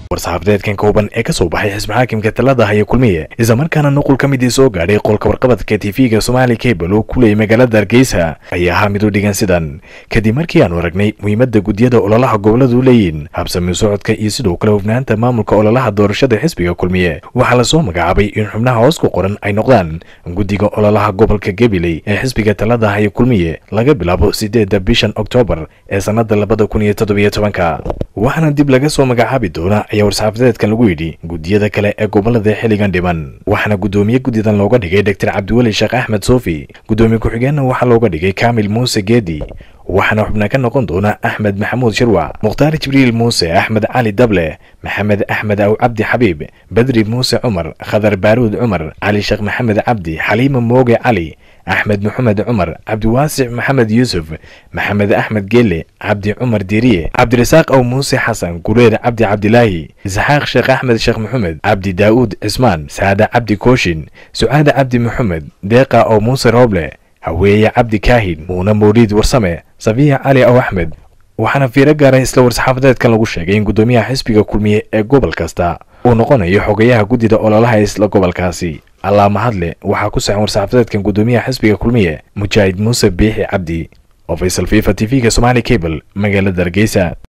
war-saxaafadeedkan kooban ee ka soo baxay xisbi xaakimka talada haya kulmiye islamarkaana nuqul ka midii soo gaadhay qolka warqabadka tv-ga somaali cable oo ku leeyay magaalada hargeysa ayaa ahaa mid u dhigan sidan kadib markii aanu aragnay muhiimadda guddiyada ololaha goboladu leeyihin habsami socodka iyo sidoo kale hufnaanta maamulka ololaha doorashada xisbiga kulmiye waxaa lasoo magacaabay in xubnaha hoos ku qoran ay noqdaan guddiga ololaha gobolka gabiley ee xisbiga talada haya kulmiye laga bilaabo sideedda bishan oktoobar ee sannada labada kun iyo toddobiyo tobanka waxaana dib laga soo magacaabi doona ayaa war-saxaafadeedkan lagu yidhi guddiyada kale ee gobolada xilligan dhiman waxaana guddoomiye guddidan looga dhigay doctor cabdiweli sheekh axmed soofi guddoomiye ku-xigeenna waxaa looga dhigay kaamil muuse geedi waxaana xubna ka noqon doona axmed maxamuud shirwac mukhtaar jibriil muuse axmed cali dable maxamed axmed aw cabdi xabiib bedri muuse cumar khadar baaruud cumar cali sheekh maxamed cabdi xaliima mooge cali axmed maxamed cumar cabdiwaasic maxamed yuusuf maxamed axmed geele cabdi cumar diiriye cabdirasaaq aw muuse xasan gureer cabdi cabdilaahi isxaaq sheekh axmed sheekh maxamed cabdi daa'uud cismaan saada cabdi kooshin sucaada cabdi maxamed deeqa oo muuse rooble haweeye cabdi kaahin muuna mawliid warsame safiya cali aw axmed waxaana fiiro gaaray isla war-saxaafadeedkan lagu sheegay in guddoomiyaha xisbiga kulmiye ee gobol kasta uu noqonayo xogayaha guddida ololaha isla gobolkaasi allaa mahadle waxaa ku saxan war-saxaafadeedkan guddoomiyaha xisbiga kulmiye mujaahid muuse biixi cabdi oo faysal fifa t v-ga somaali cable magaalada hargeysa